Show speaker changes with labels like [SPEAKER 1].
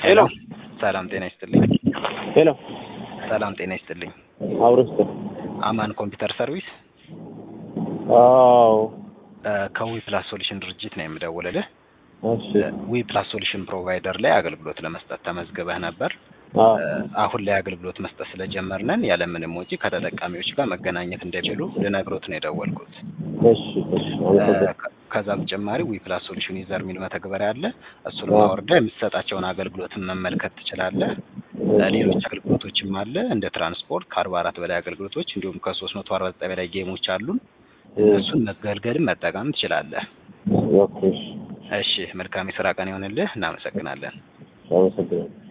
[SPEAKER 1] ሄሎ
[SPEAKER 2] ሰላም ጤና ይስጥልኝ።
[SPEAKER 1] ሄሎ
[SPEAKER 2] ሰላም ጤና ይስጥልኝ።
[SPEAKER 1] አውርስት
[SPEAKER 2] አማን ኮምፒውተር ሰርቪስ
[SPEAKER 1] አዎ
[SPEAKER 2] ከዊ ፕላስ ሶሉሽን ድርጅት ነው የምደውልልህ።
[SPEAKER 1] እሺ
[SPEAKER 2] ዊ ፕላስ ሶሉሽን ፕሮቫይደር ላይ አገልግሎት ለመስጠት ተመዝግበህ ነበር።
[SPEAKER 1] አዎ
[SPEAKER 2] አሁን ላይ አገልግሎት መስጠት ስለጀመርነን ያለምንም ወጪ ከተጠቃሚዎች ጋር መገናኘት እንደሚችሉ ልነግሮት ነው የደወልኩት።
[SPEAKER 1] እሺ እሺ አመሰግናለሁ።
[SPEAKER 2] ከ- ከዛ በተጨማሪ ዊ ፕላስ ሶሉሽን ዩዘር የሚል መተግበሪያ አለ። እሱን ማውረድህ የምትሰጣቸውን አገልግሎትን መመልከት ትችላለህ። ሌሎች አገልግሎቶችም አለ እንደ ትራንስፖርት ከአርባ አራት በላይ አገልግሎቶች እንዲሁም ከሶስት መቶ አርባ ዘጠኝ በላይ ጌሞች አሉን። እሱን መገልገልም መጠቀም ትችላለህ።
[SPEAKER 1] ኦኬ እሺ
[SPEAKER 2] እሺ መልካም የስራ ቀን ይሆንልህ። እናመሰግናለን።
[SPEAKER 1] አመሰግናለሁ።